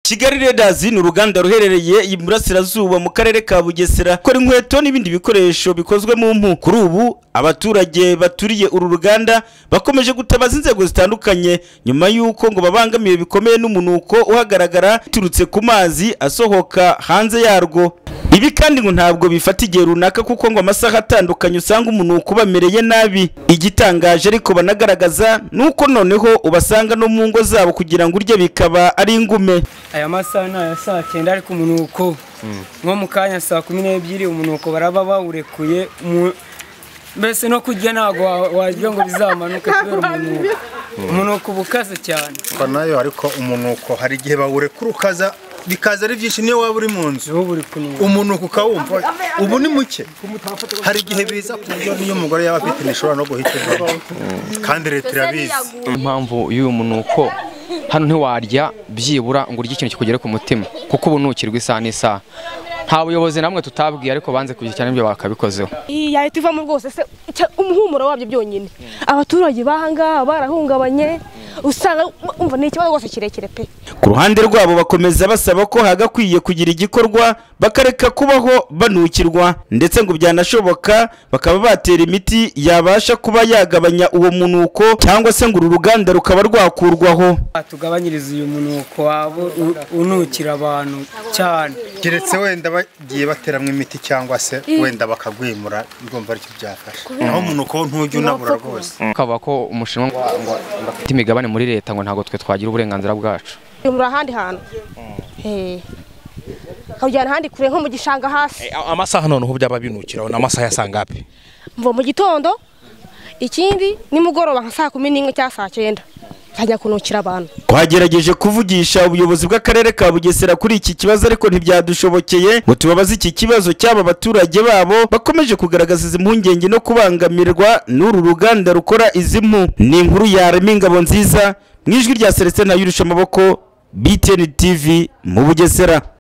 kigali Leaders ni uruganda ruherereye iburasirazuba mu karere ka bugesera kora inkweto n'ibindi bikoresho bikozwe mu mpu kuri ubu abaturage baturiye uru ruganda bakomeje gutabaza inzego zitandukanye nyuma y'uko ngo babangamiwe bikomeye n'umunuko uhagaragara biturutse ku mazi asohoka hanze yarwo ibi kandi ngo ntabwo bifata igihe runaka kuko ngo amasaha atandukanye usanga umunuko ubamereye nabi igitangaje ariko banagaragaza ni uko noneho ubasanga no mu ngo zabo kugira ngo urye bikaba ari ingume aya masaha ni aya saa cyenda ariko umunuko nko mu kanya saa kumi n'ebyiri umunuko baraba bawurekuye mu- mbese no kurya ntabwo wa- wagira ngo bizamanuke kubera umunuko umunuko uba ukaze cyane Kwa nayo ariko umunuko hari igihe bawurekura ukaza bikaza ari byinshi niyo waba uri mu nzu ubu uri kunuka umunuko ukawumva ubu ni muke hari igihe biza ku buryo n'iyo umugore yaba afite ntishobora no guhitamo kandi leta irabizi impamvu y'uyu munuko hano ntiwarya byibura ngo urye ikintu kikugere ku mutima kuko ubunukirwa isaha n'isaha nta buyobozi namwe tutabwiye ariko banze kugira cyane ibyo bakabikozeho iyi ya leta ivamo rwose se cya- umuhumuro wabyo byonyine abaturage bahangaha barahungabanye usanga umva ni ikibazo rwose kirekire pe ku ruhande rwabo bakomeza basaba ko hagakwiye kugira igikorwa bakareka kubaho banukirwa ndetse ngo byanashoboka bakaba batera imiti yabasha kuba yagabanya uwo munuko cyangwa se ngo uru ruganda rukaba rwakurwaho tugabanyiriza uyu munuko waba u- unukira abantu cyane keretse wenda bagiye bateramo imiti cyangwa se wenda bakagwimura ndumva aricyo byafasha naho umunuko wo ntujya unabura rwose kavuga ko umushinwa ngo ngo bafite imigabane muri leta ngo ntabwo twe twagira uburenganzira bwacu muri ahandi hantu Eh. akawujyana ahandi kure nko mu gishanga hasi amasaha noneho byaba binukiraho ni amasaha ya saa ngapi mva mu gitondo ikindi nimugoroba nka saa kumi n'imwe cyangwa saa cyenda nkajya kunukira abantu twagerageje kuvugisha ubuyobozi bw'akarere ka bugesera kuri iki kibazo ariko ntibyadushobokeye ngo tubabaze iki kibazo cy'aba baturage babo bakomeje kugaragaza izi mpungenge no kubangamirwa n'uru ruganda rukora izi mpu ni inkuru yarema ingabo nziza mu ijwi rya selestin yurusha amaboko btn tv mu bugesera